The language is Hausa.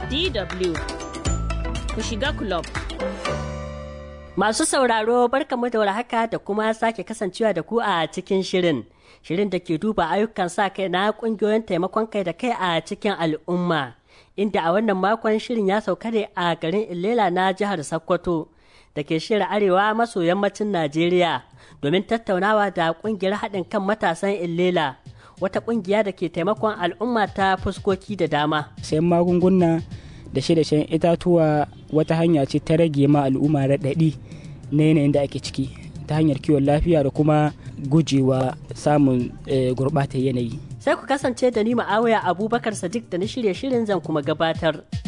DW ku shiga club. Masu sauraro barkamu da warhaka da kuma sake kasancewa da ku a cikin shirin. Shirin da ke duba ayyukan sa kai na kungiyoyin taimakon kai da kai a cikin al'umma. Inda a wannan makon shirin ya sauka ne a garin Ilela na jihar Sokoto da ke shirya arewa maso yammacin Najeriya domin tattaunawa da kungiyar haɗin kan matasan Ilela. Wata kungiya da ke taimakon al'umma ta fuskoki da dama. sayan magunguna da shi da shan itatuwa wata hanya ce ta rage ma al'umma raɗaɗi na yanayin da ake ciki ta hanyar kiwon lafiya da kuma gujewa samun gurɓatar yanayi Sai ku kasance da ni ma'awaya Abubakar Sadiq da na shirye shirin zan kuma gabatar.